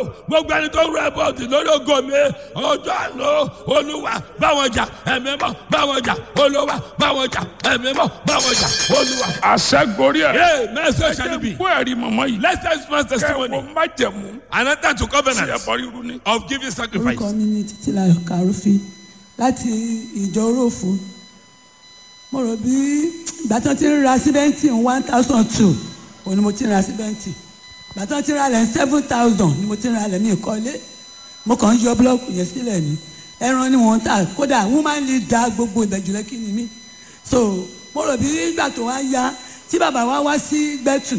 gbogbo ẹni tó ń rẹ bọ́ọ̀dì lórí ògo mi ọjọ́ àná olúwa báwọn jà ẹ̀mí mọ́ báwọn jà olúwa báwọn jà ẹ̀mí mọ́ báwọn jà olúwa. àṣẹ gorí ẹ. Hey, message shall it be. fún ẹ̀rí mọ̀mọ́ yìí. Let's test man's testimony. kẹ́wọ́ má jẹ̀mú. Another to tí ẹ covenant bọ́ ríru ní. of giving sacrifice. orúkọ mi ni títílayọ̀ kàrúfin láti ìjọ orófo mo rò bí ìgbà tí wọ́n ti ń ra síbẹ́ǹtì one thousand two òun ni mo ti ń ra síbẹ́ǹtì ìgbà tí wọ́n ti ń ra lẹ̀ seven thousand ni mo ti ń ra lẹ̀ mí ìkọ́lé mo kàn ń yọ búlọ́ọ̀kù yẹn sílẹ̀ ni ẹran ni wọ́n ń tà kódà woman leader gbogbo ìbẹ̀jù lẹ́kì ni mí so mo rò bí ìgbà tó wá yá tí bàbá wa wá sí gbẹ́tù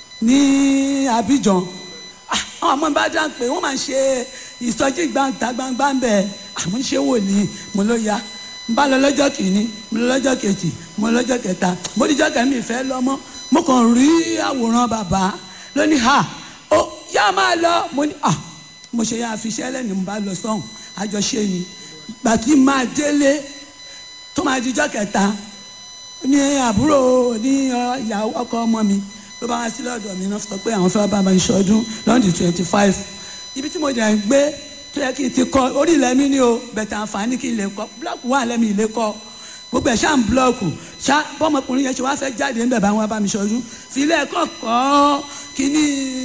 ní Abidjan àwọn ọmọ bá dá pé wọ́n máa ń ṣe ìsọjí gbangba gbangba ń bẹ̀ àmọ́ ṣé wò ní mo ló ya n bá lọ lọ́jọ́ kìíní mo lọ lọ́jọ́ kejì mo lọ lọ́jọ́ kẹta mo díjọ́ kẹ́mi ìfẹ́ lọ́mọ́ mo kàn rí àwòrán bàbá lónìí ha ó yá máa lọ mo ní à mo ṣe yá àfiṣẹ́ lẹ́nu mo bá lọ sọ́hùn àjọṣe ni gbà tí máa délé tó máa díjọ́ kẹta ní àbúrò ní ọ, ìyàwó ọkọ ọmọ mi ló bá wá sí lọ́dọ̀ mi náà sọ pé àwọn fẹ́ bá mi ṣọdún lọ́ndì twenty five ibi tí mo dẹ̀ ń gbé tó yẹ kí n ti kọ́ orí ilẹ̀ mi ni o bẹ̀tẹ̀ àǹfààní kí n lè kọ́ búlọ́ọ̀kù wà lẹ́mi ilé kọ́ gbogbo ẹ̀ ṣáà ń búlọ́ọ̀kù ṣá bọ́mọkùnrin yẹn ṣe wá fẹ́ jáde níbẹ̀ bá wọn bá mi ṣọdún fi ilé ẹ̀kọ́ kọ́ kíní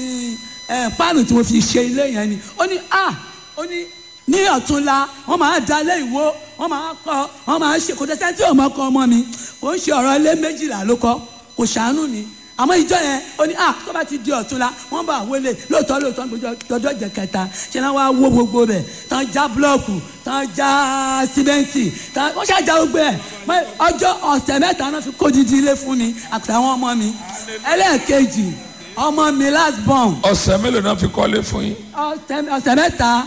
ẹ̀ páànù tí mo fi ṣe ilé yẹn ni ó ní ah ó ní ní ọ̀túnla wọ́n máa dalẹ̀ ìwó wọ́n máa kọ́ wọ́n máa ṣe kò tẹ́sẹ̀ tí òun ọkọ ọmọ mi kò ń ṣe ọ̀rọ̀ ilé méjìlá ló kọ́ kò ṣàánú ni àmọ́ ìjọ yẹn ó ní à tó bá ti di ọ̀túnla wọ́n bá wọlé lóòótọ́ lóòótọ́ lọ́jọ́ jẹ kẹta ṣe náà wàá wó gbogbo bẹ̀ tán já búlọ́ọ̀kù tán já símẹ́ǹtì tán wọ́n ṣàjà gbogbo ẹ̀ mọ́ ọjọ́ ọ̀sẹ̀ mẹ́ta náà fi kó didi ilé fún mi àtàwọn ọmọ mi ẹlẹ́ẹ̀kejì ọmọ mi last born ọ̀sẹ̀ mélòó náà fi kọ́lé fún yín. ọ̀sẹ̀ ọ̀sẹ̀ mẹ́ta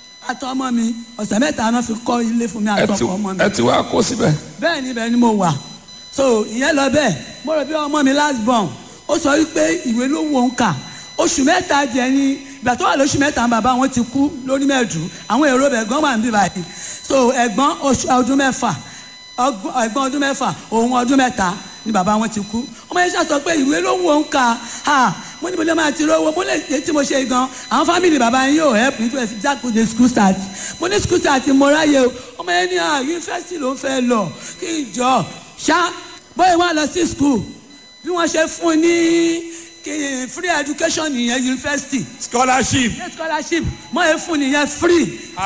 àtọmọ mi ọ̀sẹ̀ mẹ́ta náà fi kọ́ ilé fún mi ẹ ti àtọkọ ọmọ mi ẹ ti wá kó síbẹ̀. bẹ́ẹ̀ ni bẹ́ẹ̀ ni mo wà so ìyẹn lọ bẹ́ẹ̀ mo rò bí ọmọ mi last born ó sọ wípé ìwé ló wò ń kà oṣù mẹ́ta jẹ́ ní ìgbà tó wà lóṣù mẹ́ta bàbá wọn ti kú lórí mẹ́ẹ̀dù àwọn èrò bẹ̀ ẹ̀gbọ́n wà níbí báyìí so ẹ̀gbọ́n oṣù ọdún mẹ́fà ọgbọ́n- ẹ̀gbọ́n ọdún mẹ́fà òun ọdún mẹ́ta ni bàbá wọn ti kú ọmọ yẹn ṣàṣọ pé ìwé ló wò ń kà ha mo ní mo lè máa ti rówó mo lè ṣe tí mo ṣe gan àwọn fámìlì bàbá yín yóò help me to fi jákòó school start mo ní school start mo ráyè o ọmọ yẹn ní à yunifásitì ló ń fẹ́ lọ kí n jọ ṣá bóyá wọn lọ sí school bí wọ́n ṣe fún un ní kí- free education nìyẹn yunifásitì Scholarship. ní scholarship mọ̀ ẹ́ fún nìyẹn free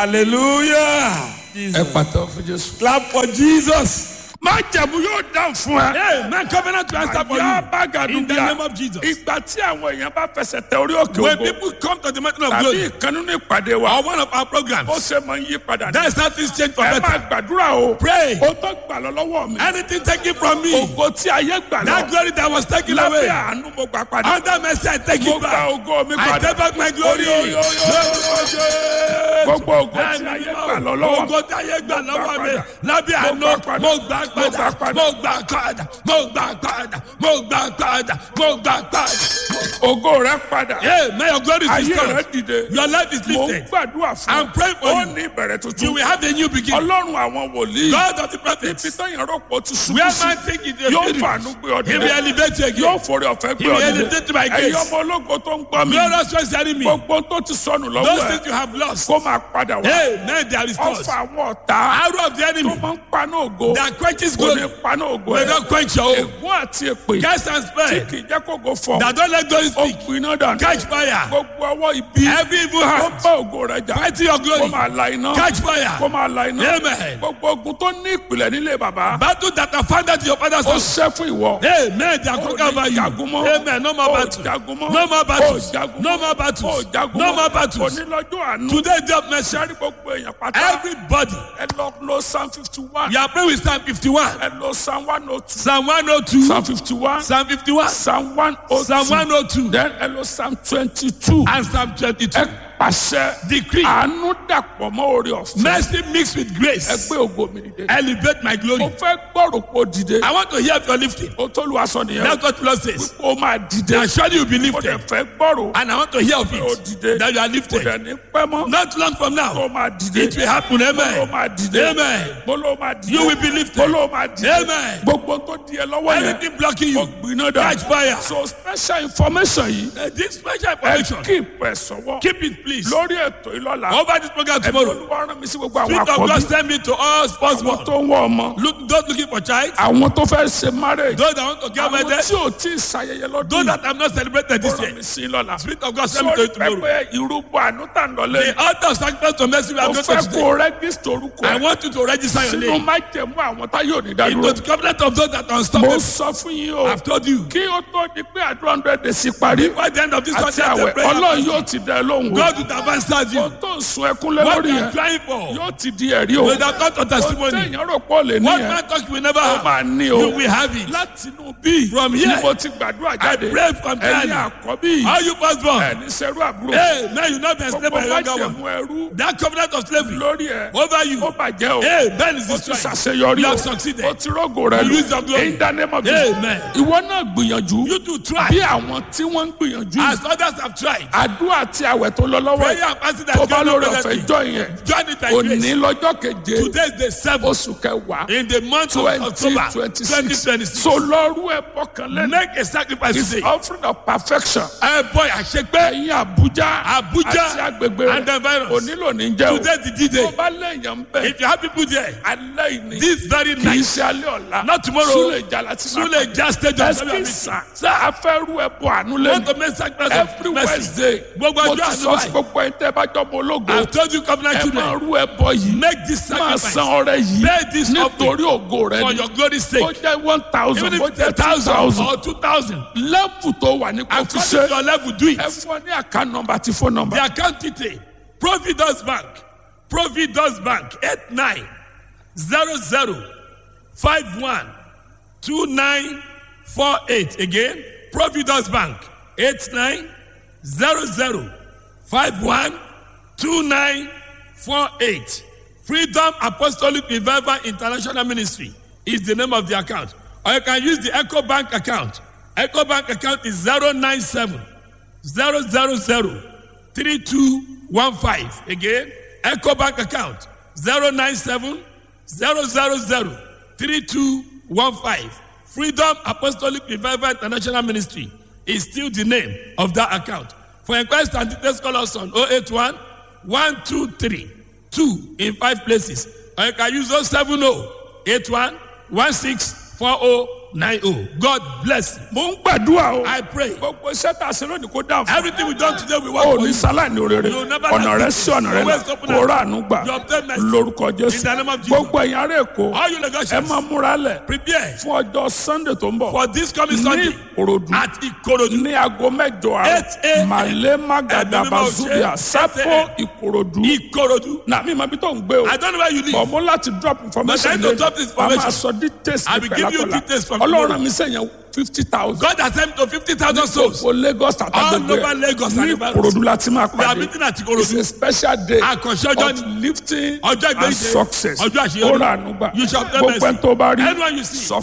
Hallelujah. ẹ pàtó fún jésù. Clap for Jesus. má jẹ̀mú yóò dáhùn fún ẹ. Hey, man, covenant to answer for àyà you. bàgàdù In the bíà name of Jesus. ìgbà tí àwọn èèyàn bá fẹsẹ̀ tẹ orí òkè When ògo people come to the mountain of tàbí glory, ìkànnì ní ìpàdé wa or one of our programs, ó ṣe máa ń yí padà ní. that's how things change for ẹ máa better. gbàdúrà o. Pray. ó tó gbà lọ lọ́wọ́ mi. Anything taken from me, ògo tí ayé gbà that lọ. glory that was taken lábẹ́ away, àánú mo gbà padà. under mercy, I take mo it gba back. ògo mi I padà. take back my glory. Oyo, yo, yo, gbogbo ògo tí ayé gbà lọ lọ́wọ́ mi. Ògo tí ayé gbà lọ́wọ́ mi. padà. Lábẹ́ Mo àánú, gbà padà. mo gbà Mo gbà padà. padà. Mo gbà padà. Mo gbà padà. Mo gbà padà. Mo gbà padà. ògo rẹ padà. Hey, may your glory is ayé rẹ restored. dìde. Your life is mo ń lifted. gbàdúrà fún I'm praying for ó you. ní ìbẹ̀rẹ̀ You tuntun. will have a new beginning. ọlọ́run àwọn wòlíì. God of the ibi prophets. tó yẹn rọ́pò ti ṣubú Where sí. man think it is yóò finished. fàánú gbé ọ He will dìde. elevate you yóò again. forí ọ̀fẹ́ gbé He ọ will dìde. elevate by ẹ̀yin grace. ọmọ ológo tó ń gbọ́ mi. Glorious ones hearing me. gbogbo tó ti sọnù lọ́wọ́ Those ẹ̀ things you have lost. kó máa padà wá. Hey, man, they are restored. ọfà àwọn ọ̀tá Arrow of the tó enemy máa ń paná ògo. that quenches kò ní glory paná ògo may ẹ̀. not quench your hope. ègún àti èpè Cast and tí spare kì í jẹ́ kó go fọ̀. that don't let glory ó speak. gbiná dànù. Catch fire. gbogbo ọwọ́ ibi Every evil tó hand bá ògo rẹ̀ jà. fighting your kó glory. máa la iná. Catch fire. kó máa la iná. Amen. gbogbo ogun tó ní ìpìlẹ̀ nílé bàbá. Battle that are founded to your father's ó house. ṣẹ́ fún ìwọ. Amen. They are conquered over you. jagun mọ́. Amen. No more Ó battles. jagun mọ́. No more battles. Ó jagun No mọ́. more Ó battles. jagun No mọ́. more battles. onílọ́jọ́ àánú. Today, day of mercy. sẹ́rí gbogbo èèyàn pátá. Everybody. ẹ lọ lo psalm fifty one. You are praying with Psalm 51. ẹ lo psalm one oh two. Psalm 102. psalm fifty one. Psalm 51. psalm one oh two. Psalm 102. then ẹ lo psalm twenty two. And Psalm 22. ẹ pàṣẹ. Decree. àánú dàpọ̀ mọ́ orí ọ̀fẹ́. Mercy mixed with ẹ grace. gbé ògo mi dìde. Elevate my mo glory. fẹ́ gbọ́rò kó dìde. I want to hear of your lifting. o tó lu aṣọ nìyẹn. That's what Lord says. o máa dìde. And surely you'll be mo dẹ̀ lifted. fẹ́ gbọ́rò. And I want to hear of o it. dìde. That you are kò lifted. dẹ̀ ní pẹ́ mọ́. Not long from o now. máa dìde. It will happen. o Amen. máa dìde. Amen. mo ló máa dìde. You will be lifted. mo ló máa dìde. Amen. gbogbo tó di ẹ lọ́wọ́ yẹn. Anything blocking o you. gbiná dà. Catch fire. so special information yìí. Uh, This special ẹ information. keep ẹ sọ́wọ́. Keep it, please. please. lórí ètò ìlọ́la Over this program ẹ̀mí tomorrow. olúwa rán mi sí gbogbo àwọn Spirit of àkọ́bí God send me to all sports àwọn world. tó ń wọ ọmọ Look, those looking for child. àwọn tó fẹ́ ṣe marriage Those that want to get àwọn wedded. tí ò tí ì ṣayẹyẹ lọ́dún Those yìí that have not celebrated this rán year. mi sí lọ́la Spirit of God send me to sórí you tomorrow. pẹpẹ ìrúbọ àánú tà ń lọlé The altar of sacrifice to mercy we are mo going fẹ́ to kó today. rẹ́gísítì orúkọ I ẹ̀ want you to register your sínú name májẹ̀mú àwọn tá yóò ní dádúró into the covenant of those that are mo unstoppable. sọ fún yín o I've told you. kí ó tó di pé àdúrà hundred days parí By the end of this àti Sunday, àwẹ̀ the prayer, ọlọ́run yóò ti dẹ lóhùn o God will have answered ohun you. tó ń sun ẹkún lé What lórí you yẹn are trying for yóò ti di ẹ̀rí o will have come to ohun testimony. téèyàn rò pọ̀ lè ní What yẹn man talk you will never ó have. máa ní o You will have it. láti inú bí From ni here, mo ti gbàdúrà jáde pray from ẹ̀yin there. àkọ́bí All you firstborn. ẹni sẹ́rú àbúrò Hey, man, you not be enslaved gbogbo by a younger one. májẹ̀mú ẹrú That covenant of slavery lórí ẹ̀ over you. ó bàjẹ́ o Hey, Ben is ó ti destroyed. ṣàṣeyọrí You o have succeeded. ó ti rọ́gò rẹ You lò use your glory. in the name of Jesus Amen. ìwọ náà gbìyànjú You to bí try. àwọn tí wọ́n ń gbìyànjú As others have tried. àdúrà àti àwẹ̀ tó lọ lọ́wọ́ Prayer yìí and fasting tó that bá God lórí not ọ̀fẹ́ present jọ yẹn Join it by òní grace. lọ́jọ́ keje Today is the seventh oṣù kẹwàá in the month of twenty October twenty 2026. six so lọ́rú ẹ̀ bọ́kàn lẹ́nu Make a sacrifice is today. offering of perfection Ẹ bọ́ àṣepé ẹ̀yin Abuja Abuja àti agbègbè and the virus. onílò ní jẹ́ o Today the tó D-Day. bá lẹ́yìn ń bẹ̀ If you have people there, alẹ́ ìní this very kì í night, ṣe alẹ́ ọ̀la not tomorrow, súlẹ̀ ìjà láti máa Sule just stage of ẹsẹ̀ service. sà sà afẹ́rú ẹ̀ bọ̀ àánú Want lẹ́nu to make sacrifice every of mercy. Wednesday Gbogbo mo ọjọ́ ti àánú sọ sí báyìí. gbogbo ẹ̀ tẹ́ bá jọ mọ ológo I've told you covenant ẹ máa children, rú ẹ bọ yìí make this máa sacrifice san ọrẹ yìí Pay this nítorí ògo rẹ for ni your glory's ó sake. jẹ́ one thousand Even ó if it's jẹ́ a two thousand thousand or two thousand, lẹ́bù tó wà ní kò fi according ṣe to your level, do it. ẹ fún ọ ní àká nọmba àti fóònù nọmba The account detail, Providence Bank, Providence Bank, 8900512948. Again, Providence Bank, 8900512948. Freedom Apostolic Revival International Ministry is the name of the account. Or you can use the Echo Bank account. Echo Bank account is 097 zero zero zero three two one five again eco bank account zero nine seven zero zero zero three two one five freedom apostolic revival international ministry is still the name of that account for inquiries and details call us on oh eight one one two three two in five places or you can use oh seven oh eight one one six four oh nine oh god bless you mo ń gbàdúrà o i pray gbogbo iṣẹ́ tá a ṣe lónìí kó dáhùn fún everything we done today we work ọ for ní you. sálàní òrèrè You never ọ̀nà lack rẹ it. sí ọ̀nà rẹ Always là open kó up. rà àánú gbà You obtain mercy. lórúkọ In jésù the name of Jesus. gbogbo ẹ̀yin ará èkó all you ẹ negotiate máa múra lẹ̀ prepare fún ọjọ́ sunday tó ń bọ̀ for this coming ní sunday ìkòròdú at ikorodu ní aago mẹ́jọ Eight àárọ̀ a.m. màlẹ́ magada Ẹ̀mí mímọ́ bazubia ṣe. sápò Eight ìkòròdú ikorodu náà mi máa bí tó ń gbé o i don't know where you live bọ̀ mo láti drop information But I need to drop this wàá máa information. sọ details I will give you pẹ̀lápẹ̀lá details from ọlọ́run tomorrow. mi sẹ́yìn fifty thousand god has sent me to fifty thousand souls for lagos All àtàgbègbè over Lagos and ní Ibadan. ìkòròdú láti máa we are pàdé meeting at it's ikorodu a special day àkànṣe ọjọ́ of ni lifting ọjọ́ and ìgbéyìí success ọjọ́ àṣeyọrí ó rà ànúgbà You shall obtain gbogbo ẹni mercy. tó bá rí Anyone you see. sọ